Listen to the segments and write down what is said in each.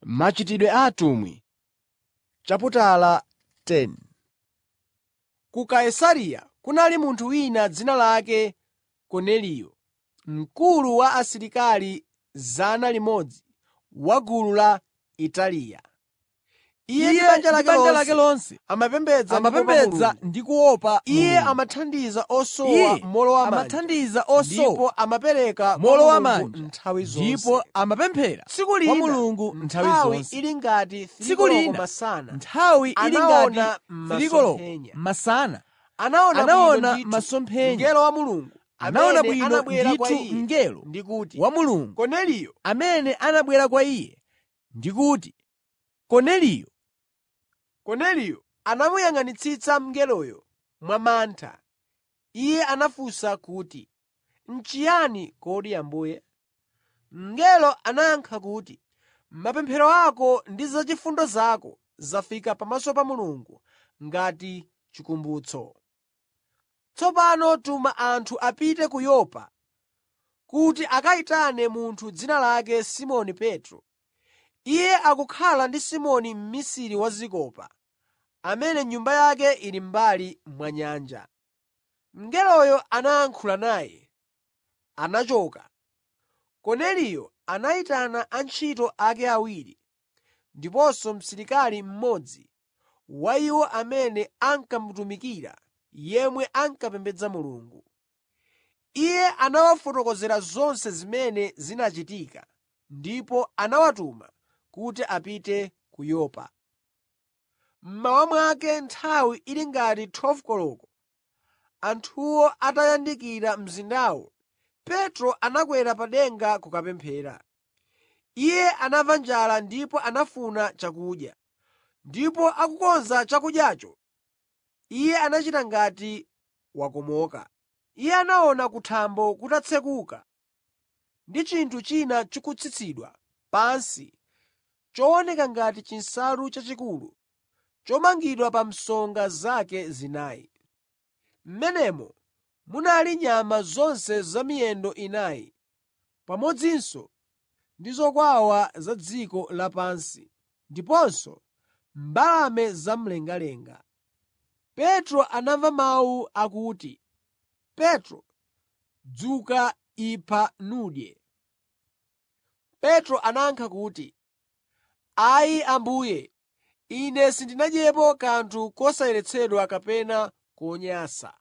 Machitidwe a atumwi chaputala 10 Ku Kaisareya kunali munthu wina dzina lake Korneliyo, mkulu wa asilikali 100 wa gulu la Italiya. Iye ndi banja lake lonse amapembedza ndi kuopa amapembedza Mulungu. ndi kuopa Iye Mulungu. amathandiza osowa Iye mowolowamanja amathandiza ndipo osowa amapereka kwa mowolowamanja Mulungu nthawi zonse. ndipo amapemphera Tsiku kwa lina Mulungu nthawi nthawi zonse. ili ngati Tsiku tsiku lina masana nthawi ili anaona ngati thirikoloko masomphenya. masana anaona anaona bwino ndithu masomphenya. mngelo wa Mulungu anaona amene bwino anabwera kwa ndithu iye mngelo ndi kuti, wa Mulungu Korneliyo, amene anabwera kwa iye ndi kuti, Korneliyo. Korneliyo anamuyang'anitsitsa mngeloyo mwamantha. Iye anafunsa kuti, “N'chiyani kodi Ambuye?” Mngelo anayankha kuti, “Mapemphero ako ndi zachifundo zako zafika pamaso pa Mulungu ngati chikumbutso. Tsopano tuma anthu apite ku Yopa kuti akayitane munthu dzina lake Simoni Petro. Iye akukhala ndi Simoni mmisiri wa zikopa, amene nyumba yake ili m'mbali mwa nyanja.” Mngeloyo anayankhula naye, anachoka. Korneliyo anayitana antchito ake awiri ndiponso msilikali mmodzi wa iwo amene ankamutumikira yemwe ankapembedza Mulungu. Iye anawafotokozera zonse zimene zinachitika ndipo anawatuma kuti apite ku Yopa. Mmawa mwake nthawi ili ngati 12 koloko, anthuwo atayandikira mzindawo, Petro anakwera pa denga kukapemphera. Iye anamva njala ndipo anafuna chakudya. Ndipo akukonza chakudyacho, iye anachita ngati wakomoka. Iye anaona kuthambo kutatsekuka ndi chinthu china chikutsitsidwa pansi chooneka ngati chinsalu chachikulu chomangidwa pa msonga zake zinayi. M'menemo munali nyama zonse zamiyendo inayi, pamodzinso ndi zokwawa za dziko lapansi ndiponso mbalame zamlengalenga. Petro anamva mawu akuti, “Petro, dzuka ipha nudye.” Petro anayankha kuti, “Ayi Ambuye, ine sindinadyepo kanthu kosayeretsedwa kapena konyansa.”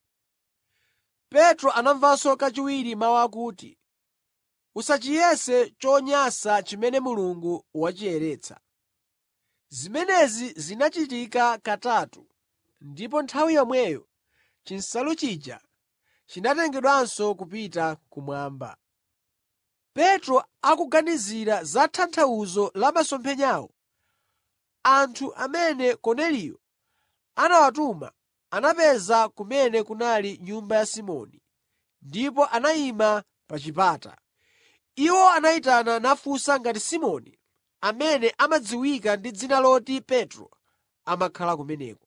Petro anamvanso kachiwiri mawu akuti, “Usachiyese chonyansa chimene Mulungu wachiyeretsa.” Zimenezi zinachitika katatu ndipo nthawi yomweyo chinsalu chija chinatengedwanso kupita kumwamba. Petro akuganizira za tanthauzo la masomphenyawo, anthu amene Korneliyo anawatuma anapeza kumene kunali nyumba ya Simoni ndipo anayima pa chipata. Iwo anayitana nafunsa ngati Simoni, amene amadziwika ndi dzina loti Petro, amakhala kumeneko.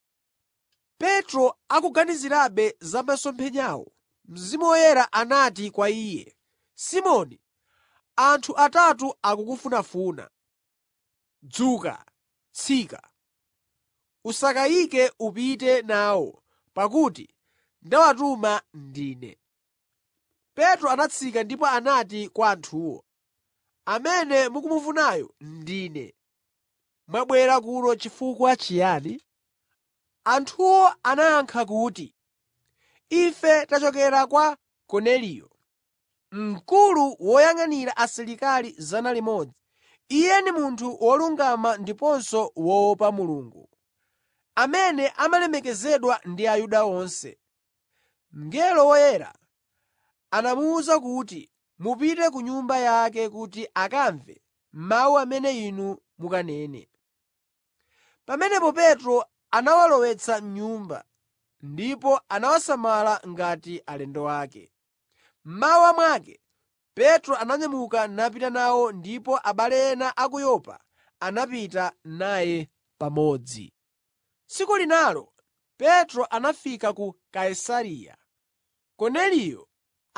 Petro akuganizirabe za masomphenyawo, Mzimu Woyera anati kwa iye, “Simoni, anthu atatu akukufunafuna. Dzuka, tsika. Usakayike upite nawo, pakuti ndawatuma ndine.” Petro anatsika ndipo anati kwa anthuwo, “Amene mukumufunayo ndine. Mwabwera kuno chifukwa chiyani?” Anthuwo anayankha kuti, “Ife tachokera kwa Korneliyo, mkulu woyang'anira asilikali 100. Iye ndi munthu wolungama ndiponso woopa Mulungu, amene amalemekezedwa ndi Ayuda onse. Mngelo woyera anamuwuza kuti mupite ku nyumba yake kuti akamve mawu amene inu mukanene.” Pamenepo Petro anawalowetsa m'nyumba ndipo anawasamala ngati alendo ake. Mmawa mwake Petro ananyamuka napita nawo ndipo abale ena a ku Yopa anapita naye pamodzi. Tsiku linalo Petro anafika ku Kaisareya. Korneliyo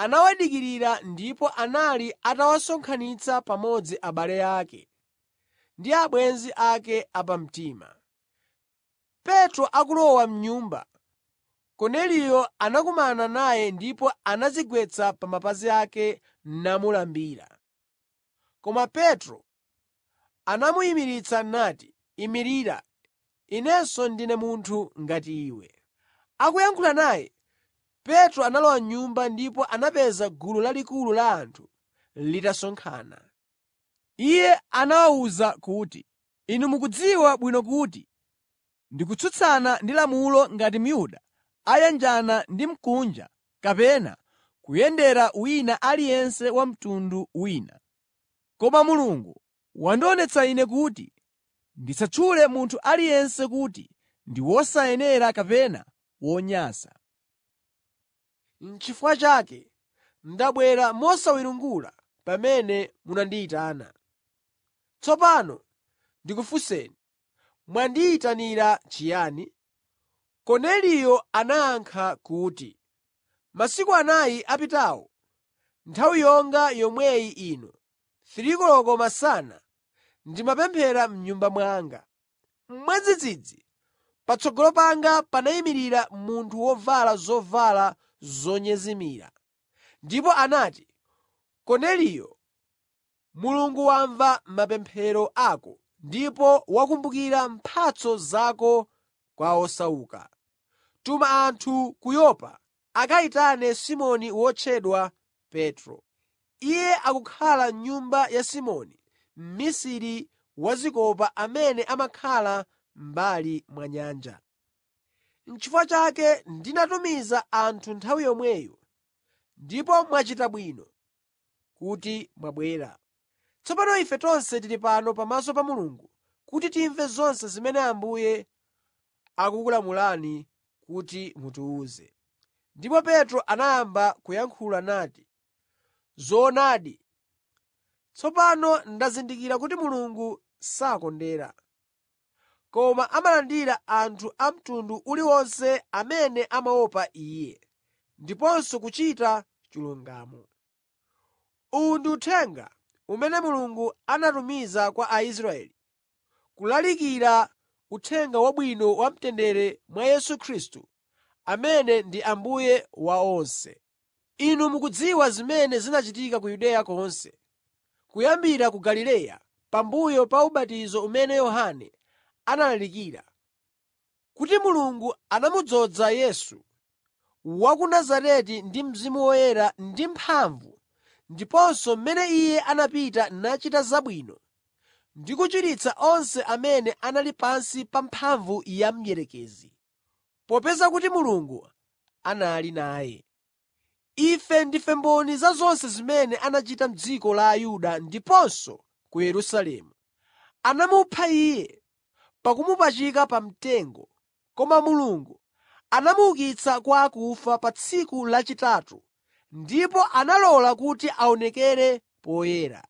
anawadikirira ndipo anali atawasonkhanitsa pamodzi abale ake ndi abwenzi ake apamtima. Petro akulowa m'nyumba, Korneliyo anakumana naye ndipo anadzigwetsa pa mapazi ake namulambira. Koma Petro anamuyimiritsa nati, “Imirira, inenso ndine munthu ngati iwe.” Akuyankhula naye, Petro analowa m'nyumba ndipo anapeza gulu lalikulu la anthu litasonkhana. Iye anawawuza kuti, “Inu mukudziwa bwino kuti ndikutsutsana ndi lamulo ngati Myuda ayanjana ndi Mkunja kapena kuyendera wina aliyense wa mtundu wina. Koma Mulungu wandionetsa ine kuti ndisatchule munthu aliyense kuti ndi wosayenera kapena wonyansa. N'chifukwa chake ndabwera mosawiringula pamene munandiyitana. Tsopano ndikufunseni, mwandiyitanira chiyani?” Korneliyo anayankha kuti, “Masiku anayi apitawo, nthawi yonga yomweyi ino, 3 koloko masana, ndimapemphera m'nyumba mwanga. Mwadzidzidzi patsogolo panga panayimirira munthu wovala zovala zonyezimira, ndipo anati, ‘Korneliyo, Mulungu wamva mapemphero ako ndipo wakumbukira mphatso zako kwa osauka. Tuma anthu ku Yopa akayitane Simoni wotchedwa Petro. Iye akukhala m'nyumba ya Simoni mmisiri wa zikopa amene amakhala m'mbali mwa nyanja.’ N'chifukwa chake ndinatumiza anthu nthawi yomweyo, ndipo mwachita bwino kuti mwabwera. Tsopano ife tonse tili pano pamaso pa Mulungu kuti timve zonse zimene Ambuye akukulamulani kuti mutiwuze.” Ndipo Petro anayamba kuyankhula nati, “Zoonadi, tsopano ndazindikira kuti Mulungu sakondera, koma amalandira anthu a mtundu uliwonse amene amaopa Iye, ndiponso kuchita chilungamo. Uwu ndi uthenga umene Mulungu anatumiza kwa Aisraeli, kulalikira Uthenga Wabwino wa mtendere mwa Yesu Khristu, amene ndi Ambuye wa onse. Inu mukudziwa zimene zinachitika ku Yudeya konse, kuyambira ku Galileya pambuyo pa ubatizo umene Yohane analalikira, kuti Mulungu anamudzoza Yesu wa ku Nazareti ndi Mzimu Woyera ndi mphamvu, ndiponso mmene Iye anapita nachita zabwino ndi kuchiritsa onse amene anali pansi pa mphamvu ya mdierekezi, popeza kuti Mulungu anali naye. Ife ndife mboni za zonse zimene anachita m'dziko la Ayuda ndiponso ku Yerusalemu. Anamupha Iye pakumupachika pa mtengo, koma Mulungu anamuukitsa kwa akufa pa tsiku lachitatu ndipo analola kuti aonekere poyera.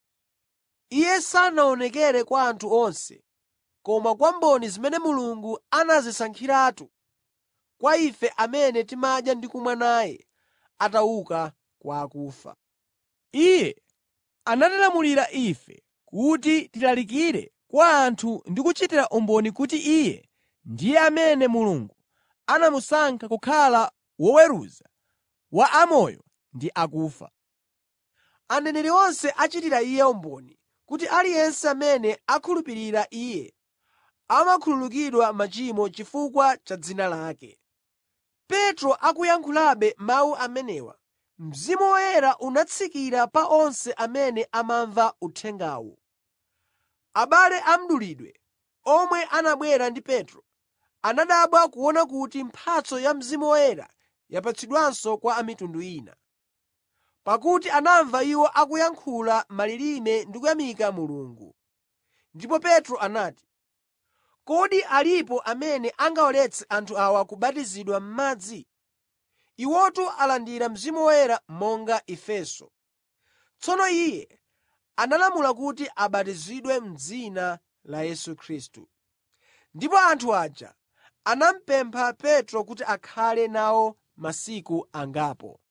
Iye sanaonekere kwa anthu onse, koma kwa mboni zimene Mulungu anazisankhiratu, kwa ife amene timadya ndi kumwa naye atauka kwa akufa. Iye anatilamulira ife kuti tilalikire kwa anthu ndi kuchitira umboni kuti Iye ndiye amene Mulungu anamusankha kukhala woweruza wa amoyo ndi akufa. Aneneri onse achitira Iye umboni kuti aliyense amene akhulupirira Iye amakhululukidwa machimo chifukwa cha dzina lake. Petro akuyankhulabe mawu amenewa, Mzimu Woyera unatsikira pa onse amene amamva uthengawu. Abale a mdulidwe omwe anabwera ndi Petro anadabwa kuona kuti mphatso ya Mzimu Woyera yapatsidwanso kwa a mitundu ina. Pakuti anamva iwo akuyankhula malilime ndi kuyamika Mulungu. Ndipo Petro anati, “Kodi alipo amene angawaletse anthu awa kubatizidwa m'madzi? Iwotu alandira Mzimu Woyera monga ifenso.” Tsono iye analamula kuti abatizidwe m'dzina la Yesu Khristu. Ndipo anthu aja anamupempha Petro kuti akhale nawo masiku angapo.